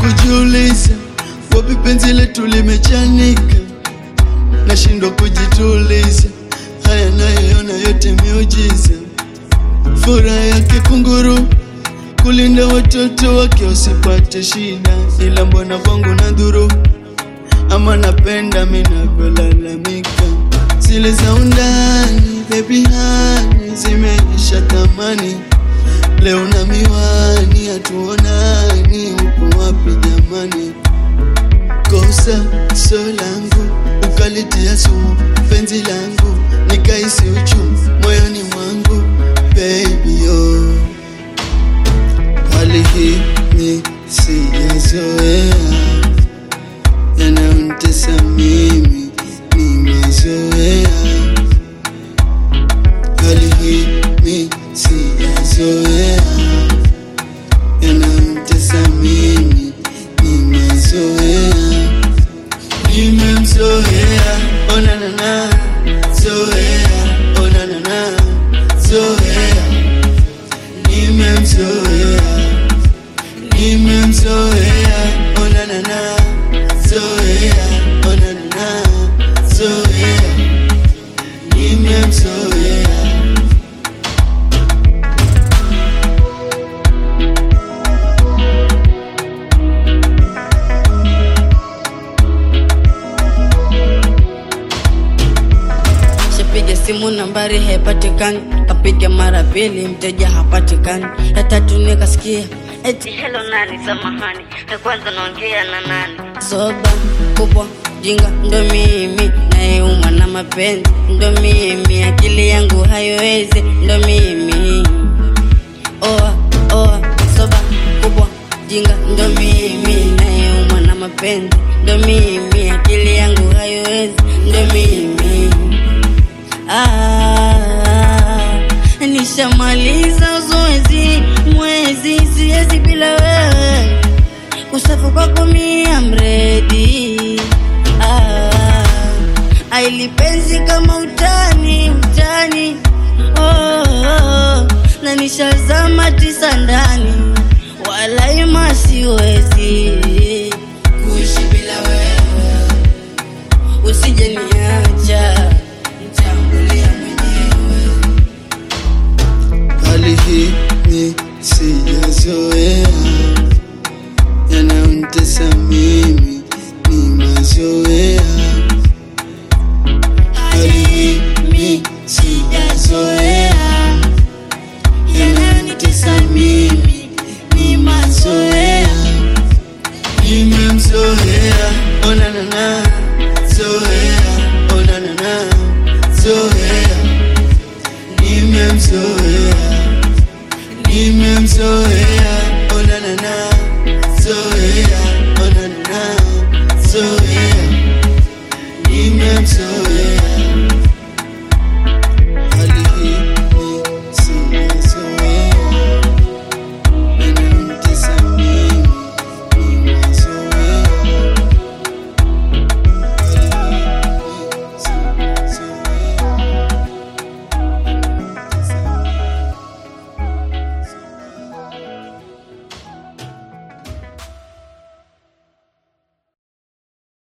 kujiuliza wapi penzi letu limechanika, nashindwa kujituliza, haya nayoona yote miujiza, furaha yake kunguru kulinda watoto wake wasipate shida, ila mbona kwangu na dhuru ama napenda minavyolalamika, zile za undani baby hani zimeisha thamani, leo na miwani hatuonani, upo wapi jamani? Kosa so langu ukalitia sumu penzi langu, nikaisi uchungu moyoni mwangu baby oh. Hali hii ni sijazoea, yanayonitesa mimi ni mazoea. Hali hii ni sijazoea, yanayonitesa mimi ni mazoea. Nimemzoea, oh na na na, zoea, oh na na na, zoea nimemzoea nimemzoea ona na na zoea ona na na zoea nimemzoea Shapiga simu nambari haipatikani, kapiga mara pili mteja hapatikani, ya tatu nikasikia eti hello nani, samahani, ya kwanza naongea na nani? Soba kubwa jinga ndo mimi, nayeuma na mapenzi ndo mimi, akili yangu haiwezi ndo mimi. Oa oa soba kubwa jinga ndo mimi, nayeuma na mapenzi ndo mimi, akili yangu haiwezi ndo mimi. Ah, nishamaliza zoezi mwezi, siwezi bila wewe, usafu kwako mia mredi. Ah, ailipenzi kama utani utani, oh, oh, na nishazama tisa ndani, wala ima siwezi kuishi bila wewe, usije niacha nitambulia mwenyewe. hali hii ni sijazoea, yanayonitesa mimi ni mazoea. Hali hii ni sijazoea, yanayonitesa mimi ni mazoea. Nimemzoea, ona na na, zoea, ona na na, zoea nimemzoea nimemzoea ona na na